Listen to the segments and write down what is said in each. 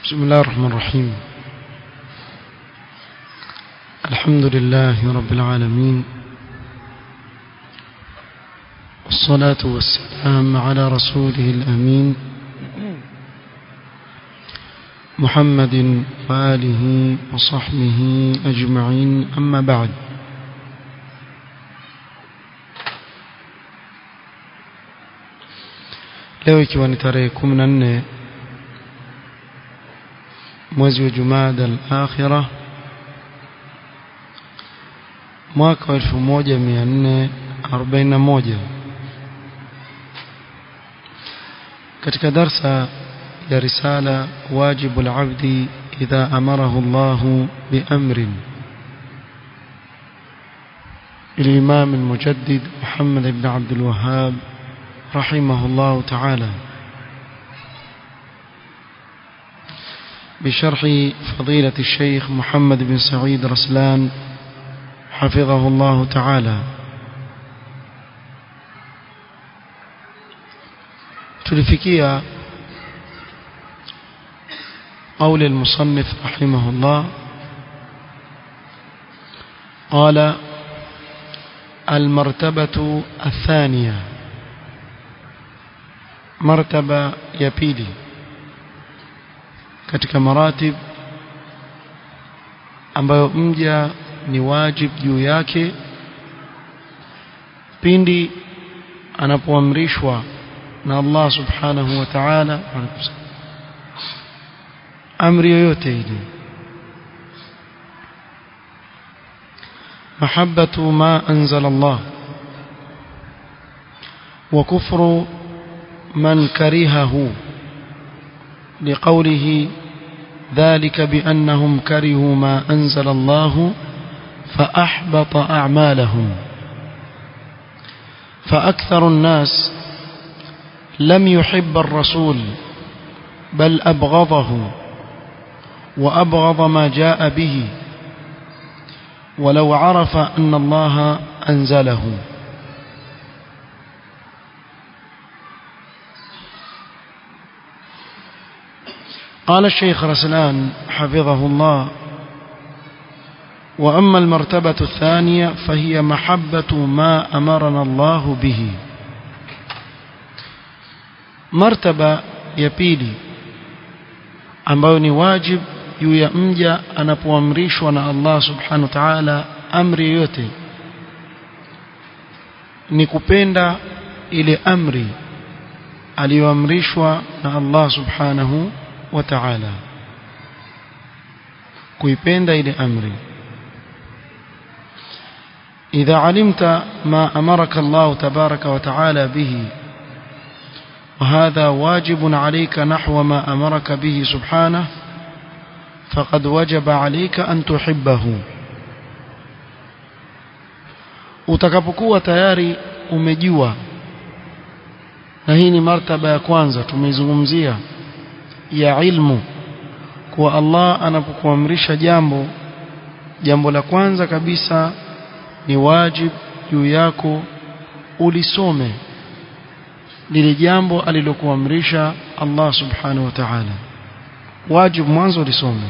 بسم الله الرحمن الرحيم الحمد لله رب العالمين والصلاة والسلام على رسوله الأمين محمد وآله وصحبه أجمعين أما بعد leo ikiwa ni tarehe 14 mwezi wa Jumada al-Akhirah mwaka wa 1441 katika darsa ya risala wajibu al-abdi idha amarahu Allah biamrin الإمام المجدد محمد بن عبد الوهاب رحمه الله تعالى بشرح فضيلة الشيخ محمد بن سعيد رسلان حفظه الله تعالى تلفكية قول المصنف رحمه الله قال المرتبة الثانية مرتبة يبيلي katika maratib ambayo mja ni wajib juu yake pindi anapoamrishwa na Allah subhanahu wa ta'ala amri yoyote ile mahabbatu ma anzala Allah wa kufru man karihahu لقوله ذلك بأنهم كرهوا ما أنزل الله فأحبط أعمالهم فأكثر الناس لم يحب الرسول بل أبغضه وأبغض ما جاء به ولو عرف أن الله أنزله قال الشيخ رسلان حفظه الله وأما المرتبة الثانية فهي محبة ما أمرنا الله به مرتبة يبيلي ambayo ni wajib juu ya mja anapoamrishwa na Allah subhanahu wa ta'ala amri yote ni kupenda ile amri aliyoamrishwa na Allah subhanahu wa ta'ala kuipenda ile amri إذا علمت ما أمرك الله تبارك وتعالى به وهذا واجب عليك نحو ما أمرك به سبحانه فقد وجب عليك أن تحبه utakapokuwa tayari umejua na hii ni martaba ya kwanza tumeizungumzia ya ilmu kuwa Allah anapokuamrisha jambo jambo la kwanza kabisa ni wajib juu yako ulisome lile jambo alilokuamrisha Allah subhanahu wa ta'ala wajib mwanzo ulisome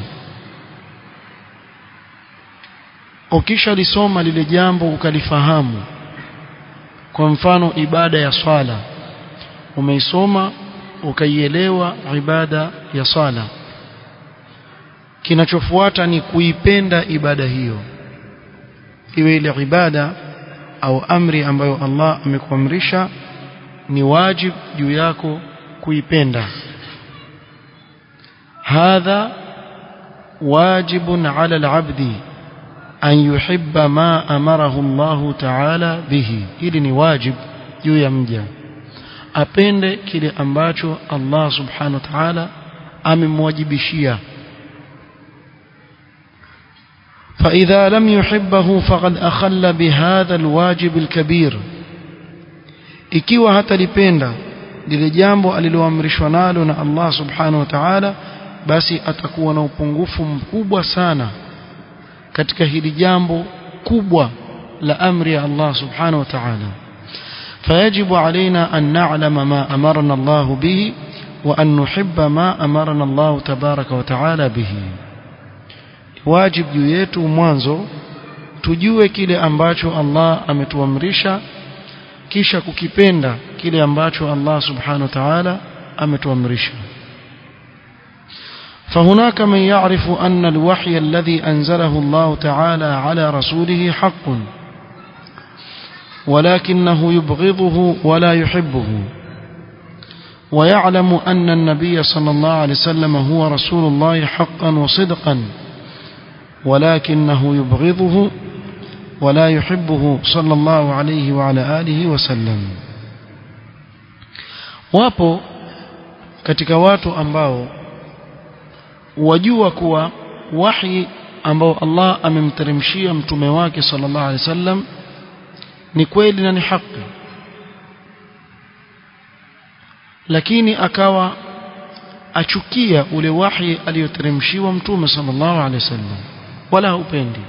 ukisha lisoma lile jambo ukalifahamu kwa mfano ibada ya swala umeisoma ukaielewa ibada ya sala kinachofuata ni kuipenda ibada hiyo iwe ile ibada au amri ambayo Allah amekuamrisha ni wajib juu yako kuipenda hadha wajibun ala al-abdi an yuhibba ma amarahu Allah ta'ala bihi hili ni wajib juu ya mja apende kile ambacho Allah subhanahu wa ta'ala amemwajibishia فإذا لم يحبه فقد أخل بهذا الواجب الكبير ikiwa hatalipenda lile jambo aliloamrishwa nalo na Allah subhanahu wa ta'ala basi atakuwa na upungufu mkubwa sana katika hili jambo kubwa la amri ya Allah subhanahu wa ta'ala فيجب علينا أن نعلم ما أمرنا الله به وأن نحب ما أمرنا الله تبارك وتعالى به واجب yetu mwanzo tujue kile ambacho Allah ametuamrisha kisha kukipenda kile ambacho Allah subhanahu wa ta'ala ametuamrisha فهناك من يعرف أن الوحي الذي أنزله الله تعالى على رسوله حق ولكنه يبغضه ولا يحبه ويعلم أن النبي صلى الله عليه وسلم هو رسول الله حقا وصدقا ولكنه يبغضه ولا يحبه صلى الله عليه وعلى آله وسلم wapo katika watu ambao wajua kuwa wahi ambao Allah amemteremshia mtume wake sallallahu alaihi wasallam ni kweli na ni haki lakini akawa achukia ule wahi aliyoteremshiwa mtume sallallahu alaihi wasallam wala haupendi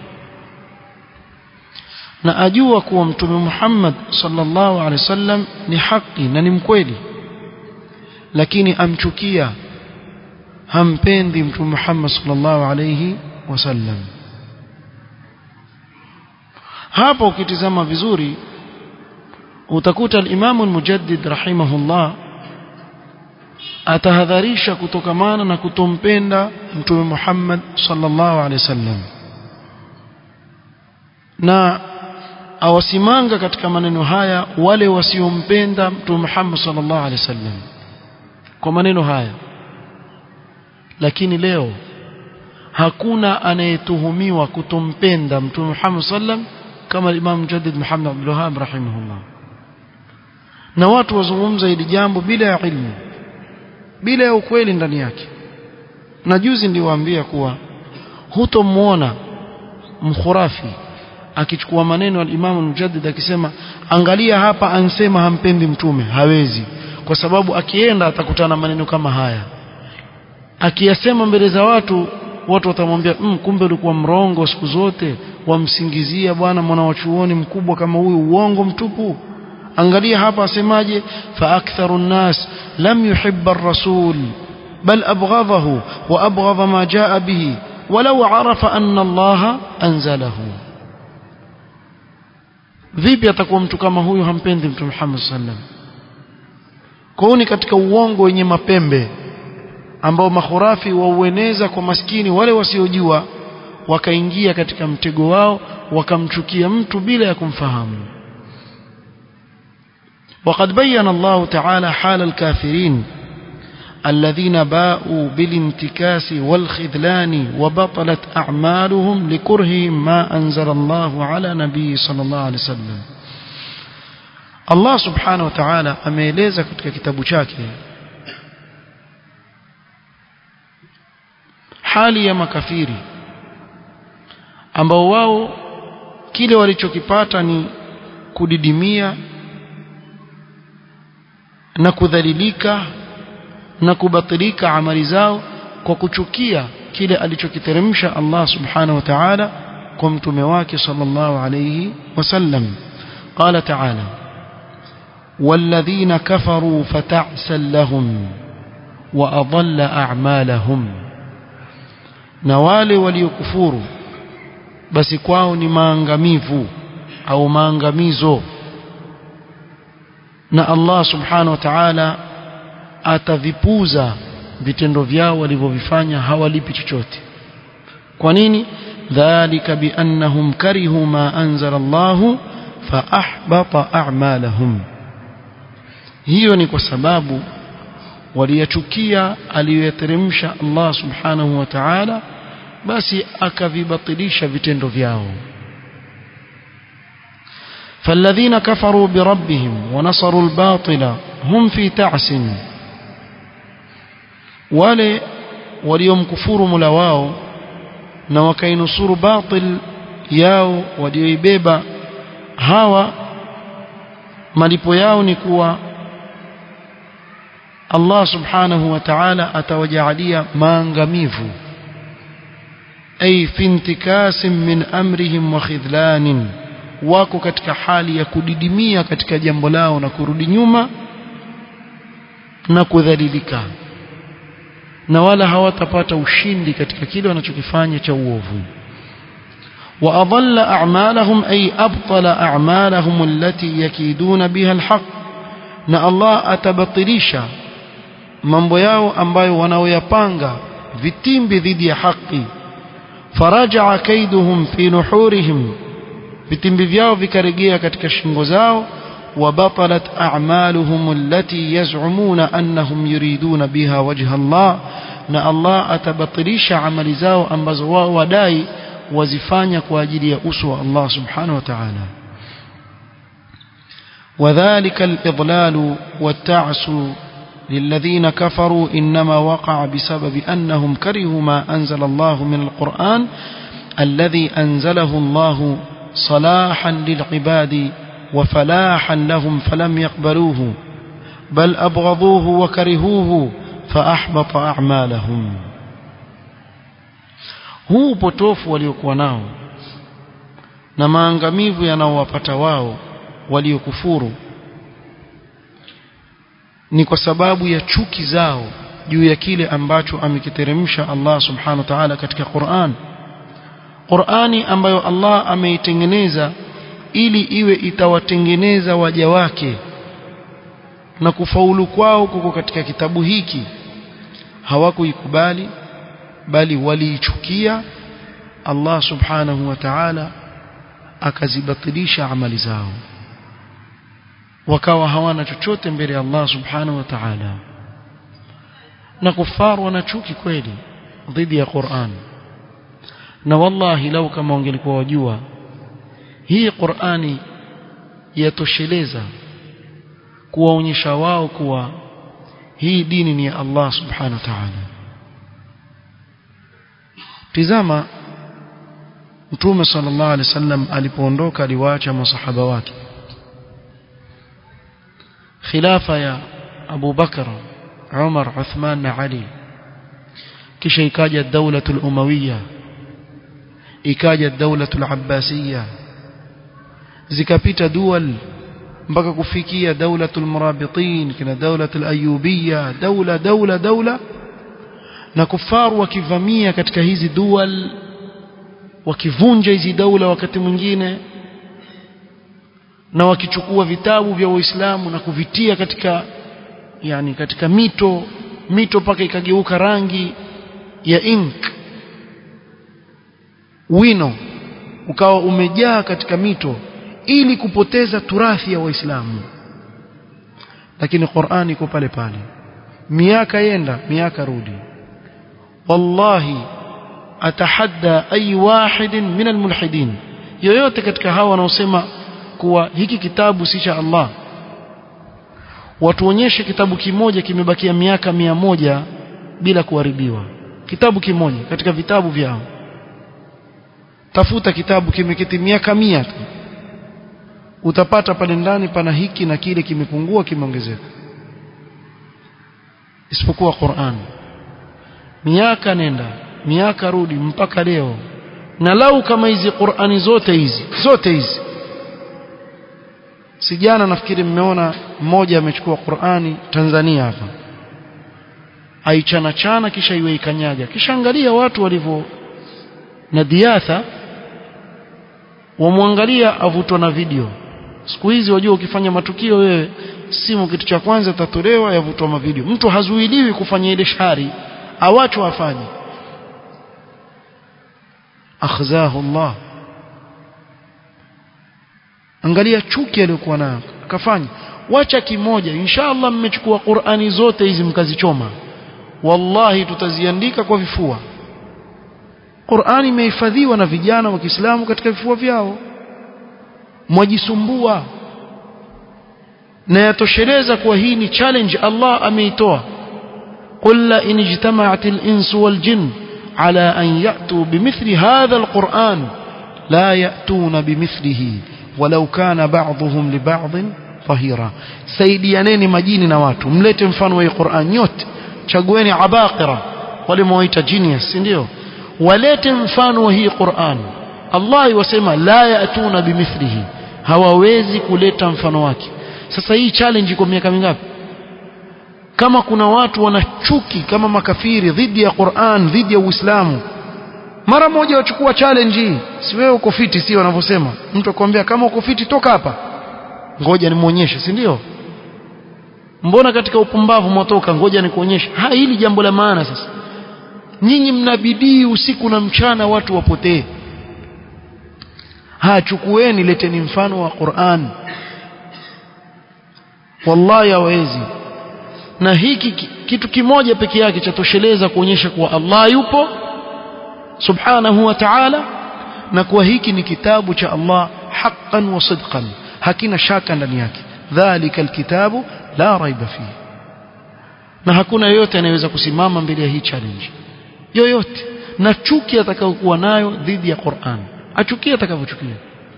na ajua kuwa mtume Muhammad sallallahu alaihi wasallam ni haki na ni mkweli lakini amchukia hampendi mtume Muhammad sallallahu alaihi wasallam hapo ukitizama vizuri utakuta al-Imam al-Mujaddid rahimahullah atahadharisha kutokamana na kutompenda mtume Muhammad sallallahu alaihi wasallam na awasimanga katika maneno haya wale wasiompenda mtume Muhammad sallallahu alaihi wasallam kwa maneno haya lakini leo hakuna anayetuhumiwa kutompenda mtume Muhammad sallam kama Imam Mujaddid Muhammad Abdul Wahhab rahimahullah na watu wazungumza hili jambo bila ya ilmu bila ya ukweli ndani yake na juzi niliwaambia kuwa hutomwona mkhurafi akichukua maneno ya Imam Mujaddid akisema angalia hapa ansema hampendi mtume hawezi kwa sababu akienda atakutana maneno kama haya akiyasema mbele za watu watu watamwambia mm, kumbe ulikuwa mrongo siku zote wamsingizia bwana mwana wa chuoni mkubwa kama huyu uongo mtupu angalia hapa asemaje fa aktharu nnas lam yuhibba ar-rasul bal abghadahu wa abghadha ma jaa bihi walau arafa anna Allah anzalahu vipi atakuwa mtu kama huyu hampendi mtume Muhammad sallam kwa ni katika uongo wenye mapembe ambao makhurafi waueneza kwa maskini wale wasiojua wakaingia katika mtego wao wakamchukia mtu bila ya kumfahamu وقد بين الله تعالى حال الكافرين الذين باءوا بالانتكاس والخذلان وبطلت أعمالهم لكرههم ما أنزل الله على نبي صلى الله عليه وسلم الله سبحانه وتعالى ameeleza katika kitabu chake hali ya makafiri ambao wao kile walichokipata ni kudidimia na kudhalilika na kubatilika amali zao kwa kuchukia kile alichokiteremsha Allah subhanahu wa ta'ala kwa mtume wake sallallahu alayhi wasallam qala ta'ala والذين كفروا فتعسا لهم وأضل أعمالهم na wale waliokufuru basi kwao ni maangamivu au maangamizo na Allah subhanahu wa ta'ala atavipuza vitendo vyao walivyovifanya hawalipi chochote kwa nini dhalika biannahum karihu ma anzala Allah fa ahbata a'malahum hiyo ni kwa sababu waliyachukia aliyoyateremsha Allah subhanahu wa ta'ala basi akavibatilisha vitendo vyao فالذين كفروا بربهم ونصروا الباطل هم في تعس wale waliomkufuru Mola wao na wakainusuru batil yao walioibeba hawa malipo yao ni kuwa Allah subhanahu wa ta'ala atawajaalia maangamivu ay fi intikasim min amrihim wa khidlanin wako katika hali ya kudidimia katika jambo lao na kurudi nyuma na kudhalilika na wala hawatapata ushindi katika kile wanachokifanya cha uovu وأضل أعمالهم أي أبطل أعمالهم التي يكيدون بها الحق na Allah atabatilisha mambo yao ambayo wanaoyapanga vitimbi dhidi ya haki faraja kaiduhum fi nuhurihim vitimbi vyao vikarejea katika shingo zao وبطلت أعمالهم التي يزعمون أنهم يريدون بها وجه الله na Allah atabatilisha amali zao ambazo wao wadai wazifanya kwa ajili ya uso wa Allah subhanahu wa ta'ala وذلك الإضلال والتعس للذين كفروا إنما وقع بسبب أنهم كرهوا ما أنزل الله من القرآن الذي أنزله الله صلاحا للعباد وفلاحا لهم فلم يقبلوه بل أبغضوه وكرهوه فأحبط أعمالهم huu upotofu waliokuwa nao na maangamivu yanaowapata wao waliokufuru ni kwa sababu ya chuki zao juu ya kile ambacho amekiteremsha Allah subhanahu wa ta'ala katika Qur'an Qur'ani ambayo Allah ameitengeneza ili iwe itawatengeneza waja wake na kufaulu kwao kuko katika kitabu hiki hawakuikubali bali waliichukia Allah subhanahu wa ta'ala akazibatilisha amali zao wakawa hawana chochote mbele ya Allah subhanahu wa ta'ala na kufaru wana chuki kweli dhidi ya Qur'an na wallahi lau kama wangelikuwa wajua hii Qur'ani yatosheleza kuwaonyesha wao kuwa hii dini ni ya Allah subhanahu wa ta'ala tizama Mtume sallallahu alaihi wasallam alipoondoka aliwaacha masahaba wake khilafa ya Abu Bakar Umar Uthman na Ali kisha ikaja daulatul umawiyya ikaja daulatul abbasiyya zikapita dual mpaka kufikia daulatul murabitin kina daulatul ayubiyya daula daula daula na kufaru wakivamia katika hizi dual wakivunja hizi daula wakati mwingine na wakichukua vitabu vya Uislamu na kuvitia katika yani katika mito mito mpaka ikageuka rangi ya ink wino ukawa umejaa katika mito ili kupoteza turathi ya Waislamu lakini Qur'ani iko pale pale miaka yenda miaka rudi wallahi atahadda ay wahidin min almulhidin yoyote katika hawa wanaosema kuwa hiki kitabu si cha Allah watuonyeshe kitabu kimoja kimebakia miaka mia moja bila kuharibiwa kitabu kimoja katika vitabu vyao tafuta kitabu kimeketi miaka mia tu utapata pale ndani pana hiki na kile kimepungua kimeongezeka isipokuwa Qur'an miaka nenda miaka rudi mpaka leo na lau kama hizi Qur'ani zote hizi zote hizi sijana nafikiri mmeona mmoja amechukua Qur'ani Tanzania hapa aichana chana kisha iwe ikanyaga kisha angalia watu walivyo na diatha wamwangalia avutwa na video siku hizi wajua ukifanya matukio wewe simu kitu cha kwanza tatolewa yavutwa mavideo mtu hazuiliwi kufanya ile shari awachwa afanye akhzahu Allah angalia chuki aliyokuwa nayo akafanya wacha kimoja inshallah mmechukua Qur'ani zote hizi mkazichoma wallahi tutaziandika kwa vifua Qur'ani imehifadhiwa na vijana wa Kiislamu katika vifua vyao mwajisumbua na yatosheleza kuwa hii ni challenge Allah ameitoa قل لئن اجتمعت الإنس والجن على أن يأتوا بمثل هذا القرآن لا يأتون بمثله ولو كان بعضهم لبعض ظهيرا سيديانeni majini na watu mlete mfano wa Qur'an nyote chagueni abaqira wale mwaita genius ndio walete mfano wa hii Qur'an Allah yasema la yatuna bimithlihi hawawezi kuleta mfano wake sasa hii challenge iko miaka mingapi kama kuna watu wana chuki kama makafiri dhidi ya Qur'an dhidi ya Uislamu mara moja wachukua challenge hii si wewe uko fiti si wanavyosema mtu akwambia kama uko fiti toka hapa ngoja nimuonyeshe si ndio mbona katika upumbavu mwatoka ngoja nikuonyeshe ha hili jambo la maana sasa nyinyi mnabidii usiku na mchana watu wapotee ha chukueni leteni mfano wa Qur'an wallahi hawezi na hiki kitu kimoja peke yake chatosheleza kuonyesha kuwa Allah yupo subhanahu wa ta'ala na kuwa hiki ni kitabu cha Allah haqqan wa sidqan hakina shaka ndani yake dhalika alkitabu la raiba fihi na hakuna yoyote anayeweza kusimama mbele ya hii challenge yoyote na chuki atakayokuwa nayo dhidi ya Qur'an achukie atakavyochukia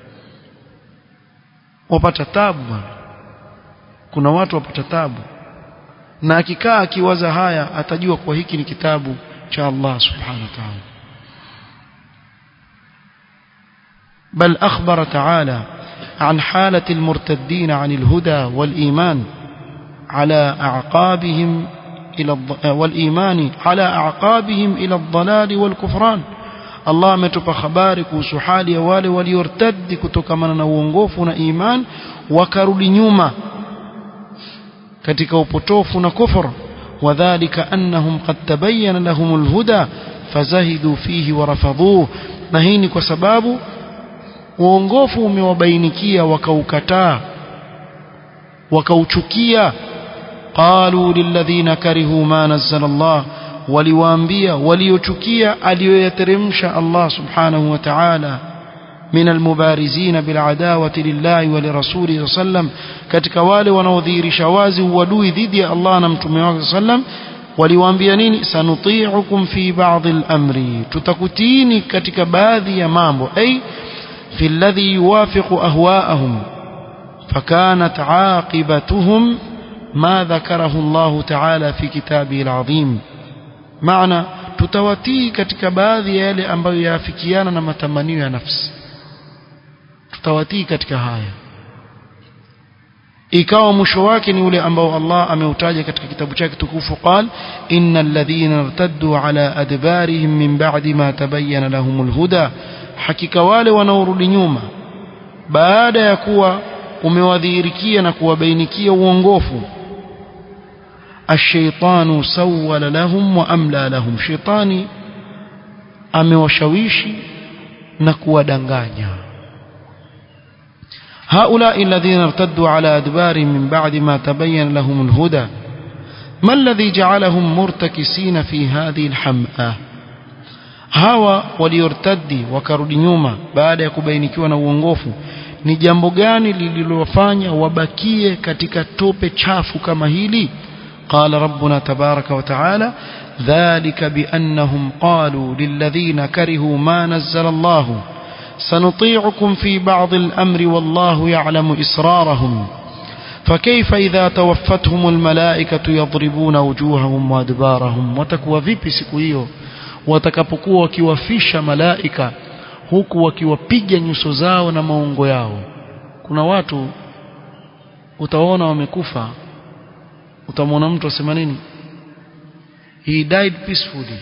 wapata tabu bwana kuna watu wapata tabu na akikaa akiwaza haya atajua kwa hiki ni kitabu cha Allah subhanahu wa ta'ala بل أخبر تعالى عن حالة المرتدين عن الهدى والإيمان على أعقابهم إلى الض... والإيمان على أعقابهم إلى الضلال والكفران Allah ametupa habari kuhusu hali ya wale waliortadi kutokamana na uongofu na iman wakarudi nyuma katika upotofu na kufur wadhālika annahum qad tabayyana lahumul huda fazahidu fihi warafadhuhu na hii ni kwa sababu uongofu umewabainikia wakaukataa wakauchukia qalu lilladhina karihu ma nazzala Allah waliwaambia waliochukia aliyoyateremsha Allah subhanahu wa ta'ala من المبارزين بالعداوة لله ولرسوله صلى الله عليه وسلم katika wale wanaodhihirisha wazi uadui dhidi ya Allah na mtume wake sallam waliwaambia nini sanuti'ukum fi ba'd al-amri tutakutiini katika baadhi ya mambo ay fi alladhi yuwafiqu ahwa'ahum fakanat 'aqibatuhum ma dhakarahu Allah ta'ala fi kitabihi al-'azim maana tutawatii katika baadhi ya yale ambayo yaafikiana na matamanio ya nafsi tutawatii katika haya ikawa mwisho wake ni ule ambao Allah ameutaja katika kitabu chake tukufu qal innal ladhina irtaddu ala adbarihim min ba'di ma tabayyana lahumul huda hakika wale wanaorudi nyuma baada ya kuwa umewadhihirikia na kuwabainikia uongofu الشيطان سول لهم وأملى لهم شيطاني amewashawishi na kuwadanganya هؤلاء الذين ارتدوا على أدبارهم من بعد ما تبين لهم الهدى ما الذي جعلهم مرتكسين في هذه الحمأة hawa waliortadi wakarudi nyuma baada ya kubainikiwa na uongofu ni jambo gani lililowafanya wabakie katika tope chafu kama hili قال ربنا تبارك وتعالى ذلك بأنهم قالوا للذين كرهوا ما نزل الله سنطيعكم في بعض الأمر والله يعلم إسرارهم فكيف إذا توفتهم الملائكة يضربون وجوههم وأدبارهم وتكوى vipi siku hiyo watakapokuwa wakiwafisha malaika huku wakiwapiga nyuso zao na maungo yao kuna watu utaona wamekufa utamwona mtu asema nini he died peacefully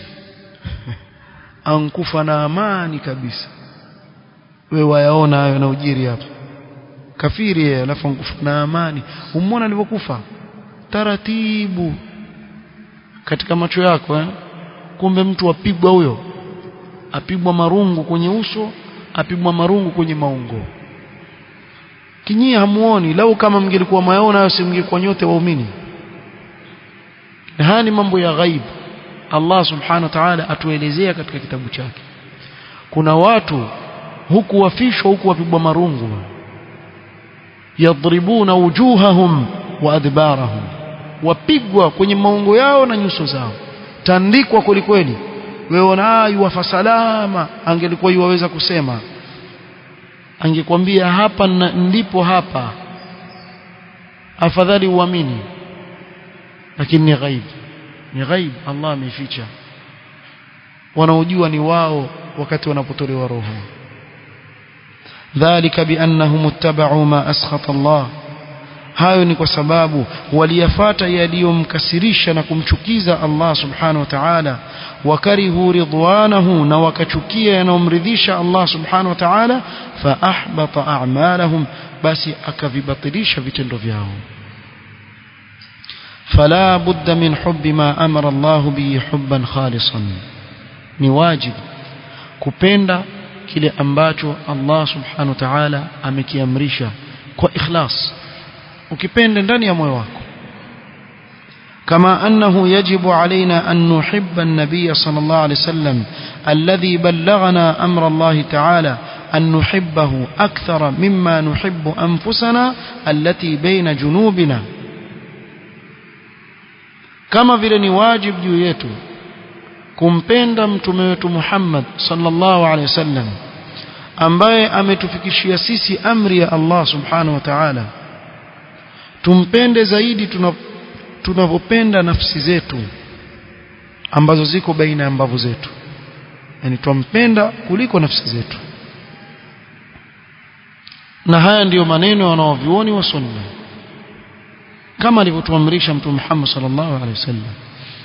ankufa na amani kabisa wewe wayaona hayo na ujiri hapa kafiri yeye alafu ankufa na amani umwona alivyokufa taratibu katika macho yako eh? kumbe mtu apigwa huyo apigwa marungu kwenye uso apigwa marungu kwenye maungo kinyie hamuoni lau kama mngelikuwa mayaona hayo si mngekuwa nyote waumini na haya ni mambo ya ghaibu Allah subhanahu wa ta'ala atuelezea katika kitabu chake kuna watu huku wafishwa huku wapigwa marungu yadribuna wujuhahum wa adbarahum wapigwa kwenye maungo yao na nyuso zao tandikwa kwelikweli wewe ona yuwafa salama angelikuwa yuwaweza kusema angekwambia hapa ndipo hapa afadhali uamini lakini ni ghaib ni ghaib Allah ameficha wanaojua ni wao wakati wanapotolewa roho ذلك بأنهم اتبعوا ما أسخط الله hayo ni kwa sababu waliyafata yaliyomkasirisha na kumchukiza Allah subhanahu wa ta'ala wakarihu ridwanahu na wakachukia yanayomridhisha Allah subhanahu wa ta'ala fa ahbata a'malahum basi akavibatilisha vitendo vyao فلا بد من حب ما أمر الله به حبا خالصا ni wajibu kupenda kile ambacho Allah subhanahu wa ta'ala amekiamrisha kwa ikhlas ukipenda ndani ya moyo wako كما أنه يجب علينا أن نحب النبي صلى الله عليه وسلم الذي بلغنا أمر الله تعالى أن نحبه أكثر مما نحب أنفسنا التي بين جنوبنا kama vile ni wajibu juu yetu kumpenda mtume wetu Muhammad sallallahu alaihi wasallam ambaye ametufikishia sisi amri ya Allah subhanahu wa ta'ala tumpende zaidi tunavyopenda nafsi zetu ambazo ziko baina ya mbavu zetu yani tumpenda kuliko nafsi zetu na haya ndiyo maneno wanaovioni wa sunna kama alivyotuamrisha mtume Muhammad sallallahu alaihi wasallam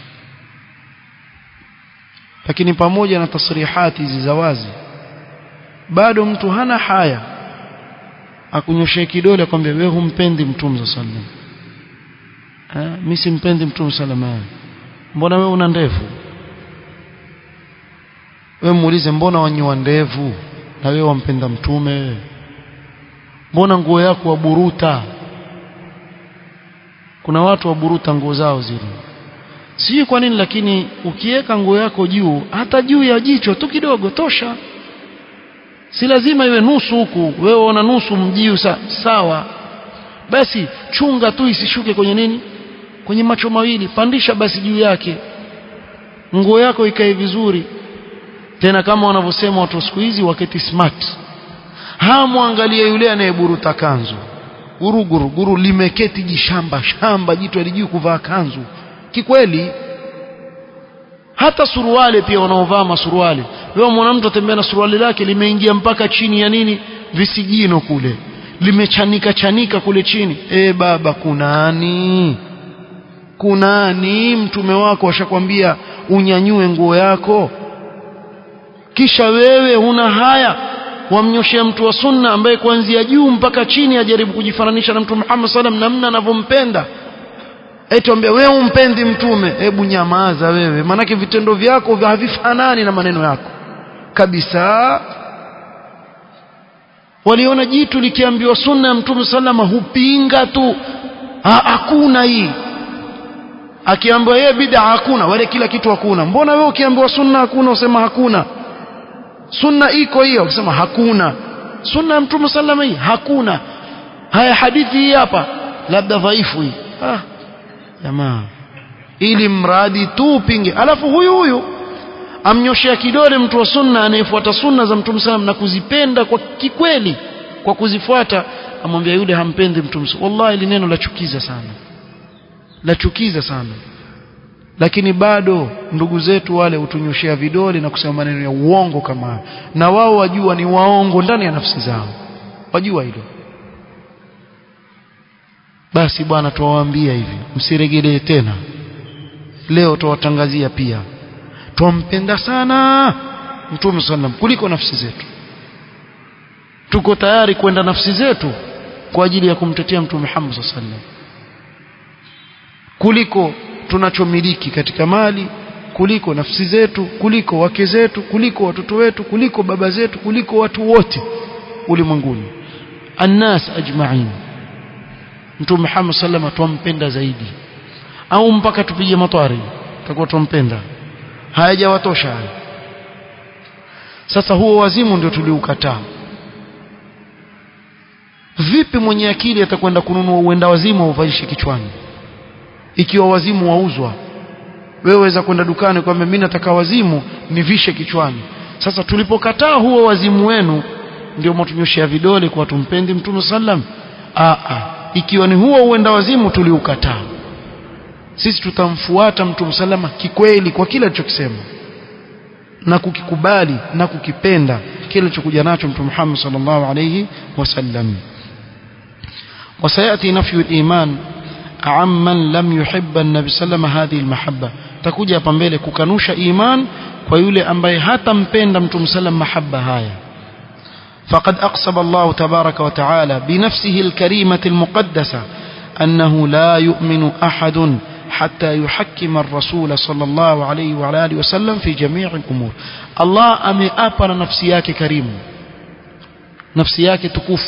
lakini pamoja na tasrihati hizi za wazi bado mtu hana haya akunyoshe kidole akwambia wewe humpendi mtume sallallahu alaihi wasallam eh mimi simpendi mtume sallallahu alaihi wasallam mbona wewe una ndevu wewe muulize mbona wanyoa ndevu na wewe wampenda mtume wewe mbona nguo yako waburuta kuna watu waburuta nguo zao zile sijui kwa nini lakini ukiweka nguo yako juu hata juu ya jicho tu kidogo tosha si lazima iwe nusu huku wewe una nusu mjiu sa, sawa basi chunga tu isishuke kwenye nini kwenye macho mawili pandisha basi juu yake nguo yako ikae vizuri tena kama wanavyosema watu siku hizi waketi smart hamwangalie yule anayeburuta kanzu guruguru guru limeketi jishamba shamba jitu alijui kuvaa kanzu kikweli hata suruali pia wanaovaa masuruali wewe mwana mtu atembea na suruali lake limeingia mpaka chini ya nini visigino kule limechanika chanika kule chini e baba kunani kunani mtume wako ashakwambia unyanyue nguo yako kisha wewe huna haya wamnyoshea mtu wa sunna ambaye kuanzia juu mpaka chini ajaribu kujifananisha na mtume Muhammad sallam namna anavyompenda eti ambia wewe umpendi mtume hebu nyamaza wewe manake vitendo vyako havifanani na maneno yako kabisa waliona jitu likiambiwa sunna ya mtume sallama hupinga tu hakuna hii akiambiwa yeye bid'a hakuna wale kila kitu hakuna mbona wewe ukiambiwa sunna hakuna usema hakuna sunna iko hiyo ukisema hakuna sunna ya mtume sallama hii hakuna haya hadithi hii hapa labda dhaifu hii ah jamaa ili mradi tu upinge alafu huyu huyu amnyoshea kidole mtu wa sunna anayefuata sunna za mtume sallam na kuzipenda kwa kikweli kwa kuzifuata amwambia yule hampendi mtume wallahi ili neno la chukiza sana la chukiza sana lakini bado ndugu zetu wale hutunyoshea vidole na kusema maneno ya uongo kama na wao wajua ni waongo ndani ya nafsi zao wajua hilo basi bwana tuwaambia hivi msiregelee tena leo tuwatangazia pia twampenda sana mtume sallam kuliko nafsi zetu tuko tayari kwenda nafsi zetu kwa ajili ya kumtetea mtume Muhammad sallam kuliko tunachomiliki katika mali kuliko nafsi zetu kuliko wake zetu kuliko watoto wetu kuliko baba zetu kuliko watu wote ulimwenguni annas ajma'in mtume Muhammad sallam twampenda zaidi au mpaka tupige matwari tutakuwa twampenda hayajawatosha hayo sasa huo wazimu ndio tuliukataa vipi mwenye akili atakwenda kununua uenda wazimu uvalishe kichwani ikiwa wazimu wauzwa wewe waweza kwenda dukani kwamba mimi nataka wazimu nivishe kichwani sasa tulipokataa huo wazimu wenu ndio mwatunyoshea vidole kwa tumpendi mtume sallam a a ikiwa ni huo uenda wazimu tuliukataa sisi tutamfuata mtume salama kikweli kwa kile alichokisema na kukikubali na kukipenda kile alichokuja nacho mtume Muhammad sallallahu alayhi wasallam وسيأتي نفي الإيمان عمن لم يحب النبي صلى الله عليه وسلم هذه المحبة تكوجي hapa mbele kukanusha iman kwa yule ambaye hatampenda mtume sallam mahabba haya فقد أقسم الله تبارك وتعالى بنفسه الكريمة المقدسة أنه لا يؤمن أحد حتى يحكم الرسول صلى الله عليه وعلى آله وسلم في جميع الأمور الله أمي أبر نفسياك كريم نفسياك تكوف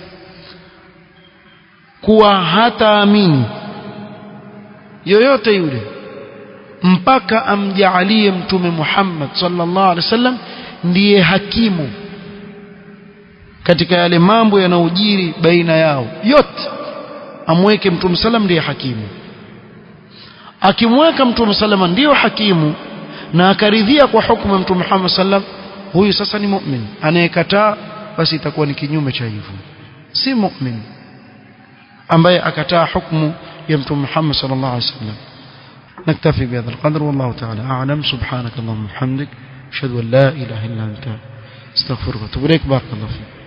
kuwa hataamini yoyote yule mpaka amjaalie mtume Muhammad sallallahu alaihi wasallam ndiye hakimu katika yale mambo yanayojiri baina yao yote amweke mtume sallam ndiye hakimu akimweka mtume sallam ndiyo hakimu na akaridhia kwa hukumu ya mtume Muhammad sallam huyu sasa ni mu'min anayekataa basi itakuwa ni kinyume cha hivyo si mu'min ambaye akataa hukumu ya mtume Muhammad sallallahu alaihi wasallam نكتفي بهذا القدر والله تعالى أعلم سبحانك اللهم وبحمدك أشهد أن لا إله إلا أنت استغفرك واتوب إليك بارك الله فيك